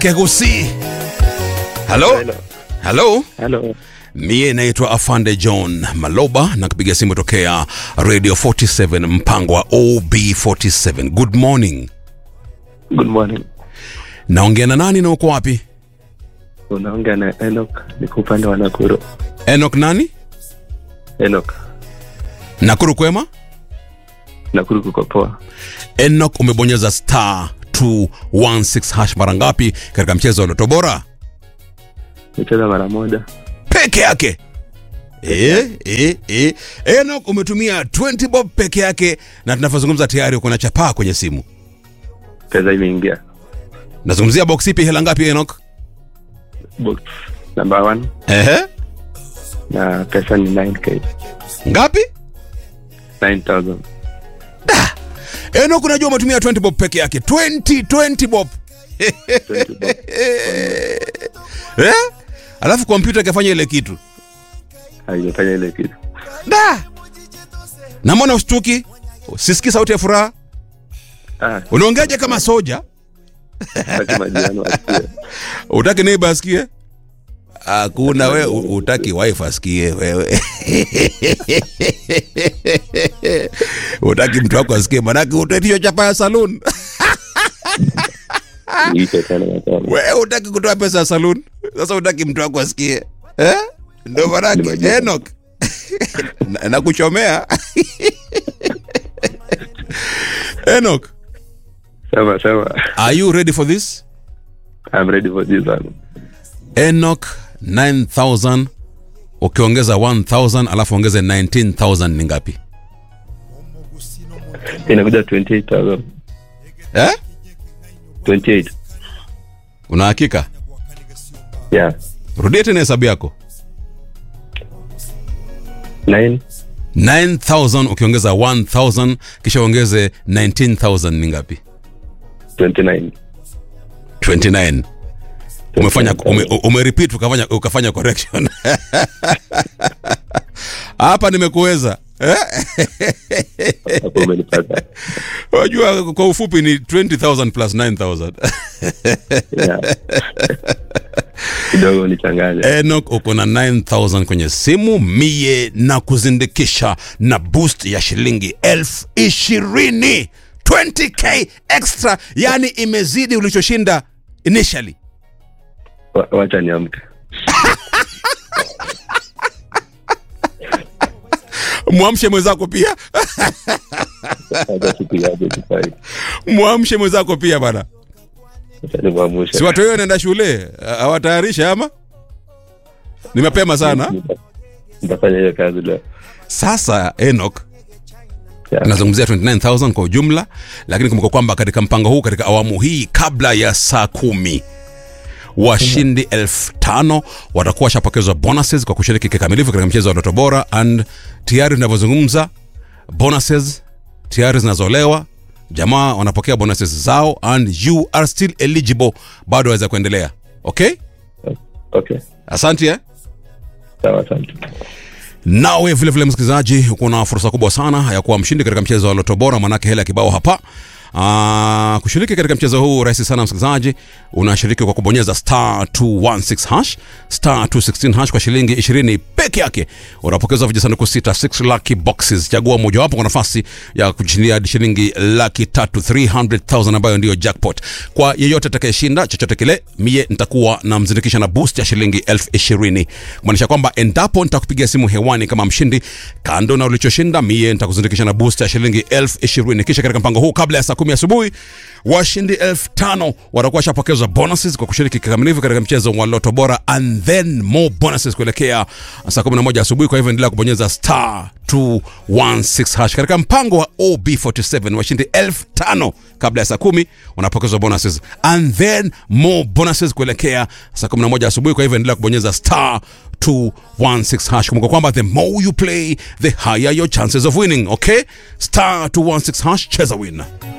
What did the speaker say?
Kegusi. Halo? Hello. Halo? Hello. Mie naitwa Afande John Maloba na kupiga simu tokea Radio 47 mpango wa OB47. Good morning. Good morning. Naongea na nani na uko wapi? Unaongea na Enoch, niko upande wa Nakuru. Enoch nani? Enoch, Nakuru kwema? Nakuru kuko poa. Enoch umebonyeza star 216 hash mara ngapi katika mchezo wa Loto Bora? Nicheza mara moja. Peke yake. Eh, eh, eh. Enoch umetumia 20 bob peke yake na tunavyozungumza tayari uko na chapaa kwenye simu. Pesa imeingia. Nazungumzia box ipi hela ngapi Enoch? Box number one Ehe. na pesa ni 9k. Ngapi? 9000. Enoch unajua umetumia 20 bob peke yake. 20 20 bob. 20 bob. Eh? Alafu kompyuta ikafanya ile kitu. Haijafanya ile kitu. Da. Na mbona ushtuki? Sisikii sauti ya furaha? Ah, Unaongeaje kama soja? sasa majirani wasikie. Utaki neighbor asikie? Hakuna we u- utaki wife asikie wewe. utaki mtu wako asikie manake utaitishwa chapa ya saloon. Niite tena na tena. Wewe utaki kutoa pesa ya saloon. Sasa utaki mtu wako asikie. Eh? Ndio manake Nimejua. Enoch. Na- Nakuchomea. Enoch, Sawa sawa. are you ready for this? I'm ready for this one. Enoch 9000 ukiongeza 1000 alafu ongeze 19000 ni ngapi? Inakuja 28000. Eh? 28. Una hakika? Yeah. Rudia tena hesabu yako. 9 9000 ukiongeza 1000 kisha ongeze 19000 ni ngapi? 29. 29. Umefanya ume, ume repeat ukafanya ukafanya correction. Hapa nimekuweza. Eh? Hapo umenipata. Unajua kwa ufupi ni 20000 plus 9000. Yeah. Kidogo nichanganya. Enoch uko na 9000 kwenye simu mie na kuzindikisha na boost ya shilingi elfu ishirini 20k extra yani imezidi ulichoshinda initially Wa- Wacha niamke. mwamshe mwenzako pia Wacha siku yaje tufai. mwamshe mwenzako pia bana Wacha nimwamushe. si watu wao wanaenda shule hawatayarisha ama ni mapema sana Nita- Nitafanya hiyo kazi leo. sasa Enoch Yeah. nazungumzia 29000 kwa ujumla lakini kumbuka kwamba katika mpango huu katika awamu hii kabla ya saa kumi washindi elfu tano watakuwa washapokezwa bonuses kwa kushiriki kikamilifu katika mchezo wa Ndoto Bora and tayari tunavyozungumza bonuses tayari zinazolewa jamaa wanapokea bonuses zao and you are still eligible bado waweza kuendelea okay Okay. asante eh? Sawa, asante. nawe vile vile msikilizaji uko na fursa kubwa sana ya kuwa mshindi katika mchezo wa loto bora manake hela ya kibao hapa Aa, kushiriki katika mchezo huu rahisi sana msikilizaji unashiriki kwa kubonyeza star 216 hash star 216 hash kwa shilingi 20 peke yake unapokezwa vijisanduku sita 6 lucky boxes chagua mojawapo kwa nafasi ya kushindia hadi shilingi laki tatu 300000 ambayo ndiyo jackpot kwa yeyote atakayeshinda chochote kile mie nitakuwa na mzindikisha na boost ya shilingi elfu ishirini kumaanisha kwamba endapo nitakupigia simu hewani kama mshindi kando na ulichoshinda mie nitakuzindikisha na boost ya shilingi elfu ishirini kisha katika mpango huu kabla ya saa kumi asubuhi washindi elfu tano watakuwa washapokezwa bonuses kwa kushiriki kikamilifu katika mchezo wa loto bora and then more bonuses kuelekea saa 11 asubuhi kwa hivyo endelea kubonyeza star 216 hash katika mpango wa ob47 washindi elfu tano kabla ya saa kumi wanapokezwa bonuses and then more bonuses kuelekea saa 11 asubuhi kwa hivyo endelea kubonyeza star 216 hash kumbuka kwamba the more you play the higher your chances of winning okay star 216 hash cheza win